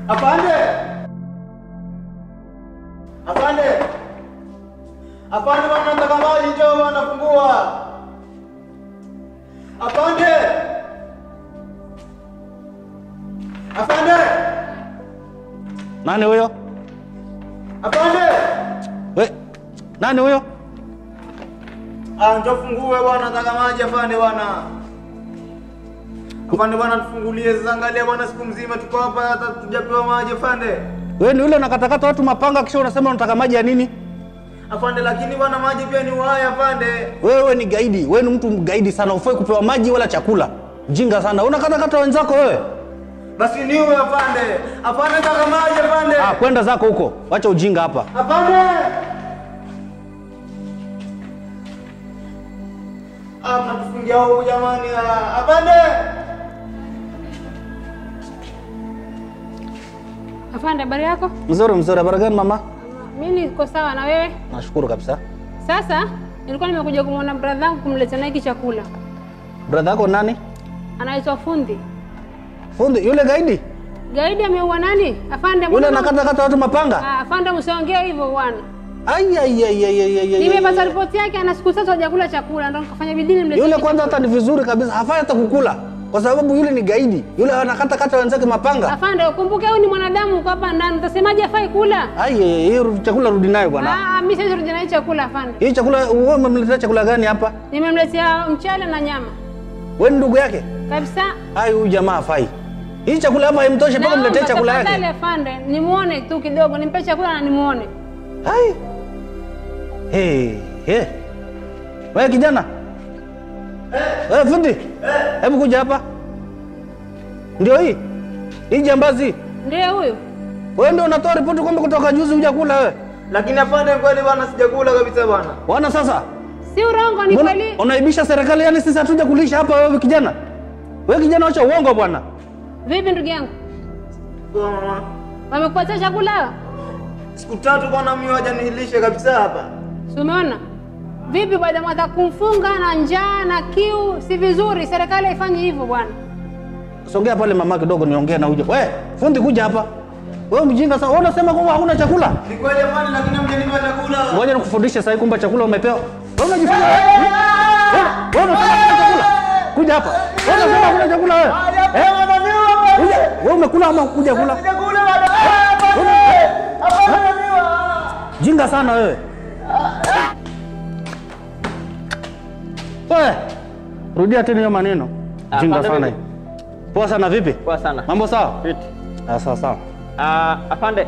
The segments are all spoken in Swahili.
Afande! Afande! Afande bwana nataka maji njoo bwana fungua. Afande! Afande! Nani huyo? Afande! We, nani huyo? Ah, njoo fungue bwana nataka maji afande bwana. Afande bwana tufungulie sasa angalia bwana siku mzima tuko hapa hata tujapewa maji afande. We ni yule unakatakata watu mapanga kisha unasema unataka maji ya nini? Afande lakini bwana maji pia ni uhai afande. Wewe ni gaidi, wewe ni mtu mgaidi sana, ufai kupewa maji wala chakula. Jinga sana, unakatakata wenzako wewe. Basi niwe afande. Afande nataka maji afande. Ah, kwenda zako huko, wacha ujinga hapa. Afande! Ah, mnatufungia huku jamani. ah. Afande! Afande, habari yako? Mzuri mzuri, habari gani mama? Mimi niko sawa na wewe? Nashukuru kabisa. Sasa nilikuwa nimekuja kumwona brother yangu kumletea naye hiki chakula. Brother yako nani? Anaitwa Fundi. Fundi yule gaidi? Gaidi ameua nani? Afande, Yule mbona- anakatakata watu mapanga? Ah, afande msiongee hivyo bwana. Ai ai ai ai ai ai. ai, Nimepata ai. ripoti yake ana siku tatu hajakula chakula ndio nikafanya bidii nimletee. Yule hiki kwanza chakula. hata ni vizuri kabisa, hafai hata kukula kwa sababu yule ni gaidi. Yule anakatakata wenzake mapanga. Afande, ukumbuke huyu ni mwanadamu uko hapa ndani. Utasemaje afai kula? Ai ai, ai, hiyo chakula rudi nayo bwana. Ah, mimi siwezi rudi na hii chakula afande. Hii chakula wewe umemletea chakula gani hapa? Nimemletea mchele na nyama. Wewe ni ndugu yake? Kabisa. Ai, huyu jamaa hafai. Hii chakula hapa haimtoshi mpaka Naomba mletee chakula tafadhali yake. afande, nimuone tu kidogo, nimpe chakula na nimuone. Ai. Hey, hey. Wewe kijana? Eh, fundi. Hebu kuja hapa. Ndio hii. Hii jambazi. Ndiye huyu. Wewe ndio unatoa ripoti kwamba kutoka juzi hujakula wewe. Lakini afande kweli bwana sijakula kabisa bwana. Wana sasa? Si urongo, ni Mbona kweli. unaibisha serikali yani sisi hatuja kulisha hapa wewe kijana? Wewe kijana acha uongo bwana. Vipi ndugu yangu, Bwana, wamekupatia chakula? Siku tatu bwana mimi hajanilishe kabisa hapa. Si umeona vipi? Baada mwata kumfunga na njaa na kiu, si vizuri. Serikali haifanyi hivyo bwana. Songea pale mama kidogo niongee na huyo. Wewe, fundi kuja hapa. Wewe mjinga sana. Wewe unasema kwamba hakuna chakula? Ni kweli afande lakini hamjanipa chakula. Ngoja nikufundishe sasa kwamba chakula umepewa. Wewe unajifanya wewe? Wewe unasema hakuna chakula? Kuja hapa. Wewe unasema hakuna chakula wewe? Eh? Kuja. Wewe umekula ama kuja kula? Sijakula bwana. Afande miwa. Jinga sana wewe. Wewe. Rudia tena hiyo maneno. Ah, Jinga pande sana. vipi? hii. Poa sana vipi? Poa sana. Mambo sawa? Fiti. Ah, sawa sawa. Ah, afande,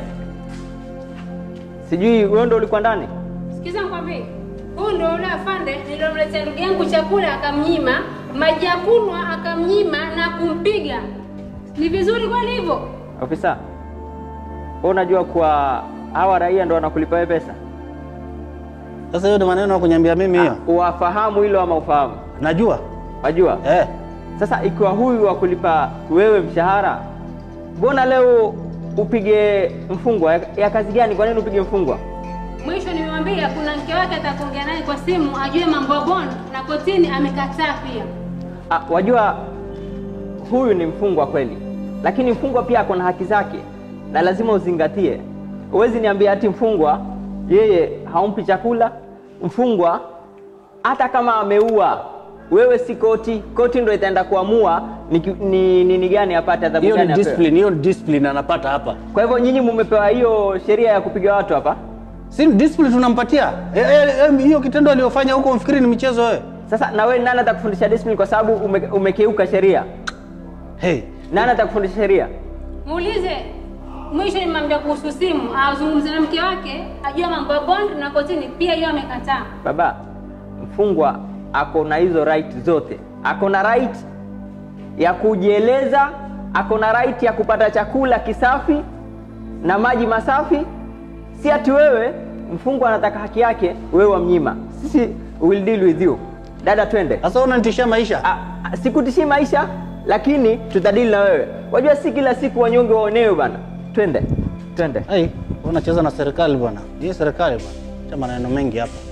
sijui wewe ndo ulikuwa ndani? Sikiza nikwambie, huyu ndio yule afande nilomletea ndugu yangu chakula akamnyima, maji ya kunywa akamnyima na kumpiga. Ni vizuri kweli hivyo? Ofisa, wewe unajua kuwa hawa raia ndo wanakulipa wewe pesa? Sasa hiyo ndio maneno ya kuniambia mimi hiyo. Uwafahamu hilo ama ufahamu? Najua. Wajua? Eh. Sasa ikiwa huyu wa kulipa wewe mshahara, mbona leo upige mfungwa? Ya, ya kazi gani? Kwa nini upige mfungwa? Mwisho nimemwambia kuna mke wake atakuongea naye kwa simu ajue mambo ya bond na kotini amekataa pia. Ah, wajua huyu ni mfungwa kweli, lakini mfungwa pia ako na haki zake na lazima uzingatie. Huwezi niambia ati mfungwa yeye haumpi chakula. Mfungwa hata kama ameua, wewe si koti, koti ndo itaenda kuamua ni ki- ni nini gani apate adhabu Hiyo ni gani apewe. discipline, hiyo ni discipline anapata hapa. Kwa hivyo nyinyi mumepewa hiyo sheria ya kupiga watu hapa. Si ni discipline tunampatia. Eh, eh, eh, hiyo kitendo aliyofanya huko mfikiri ni michezo wewe. Sasa na wewe nani atakufundisha discipline kwa sababu ume, umekeuka sheria? Hey. Nani atakufundisha sheria? Muulize mwisho nimwambia kuhusu simu, azungumze na mke wake ajue mambo ya bond na kotini pia hiyo amekataa. Baba, mfungwa ako na hizo right zote. Ako na right ya kujieleza, ako na right ya kupata chakula kisafi na maji masafi. Si ati wewe mfungwa anataka haki yake, wewe wamnyima. Sisi will deal with you. Dada, twende. Sasa unanitishia maisha. Ah, ah, Sikutishii maisha, lakini tutadili na wewe. Wajua si kila siku wanyonge waonewe bana. Twende, twende. Hey, unacheza na serikali bwana. Hii serikali bwana. Acha maneno mengi hapa.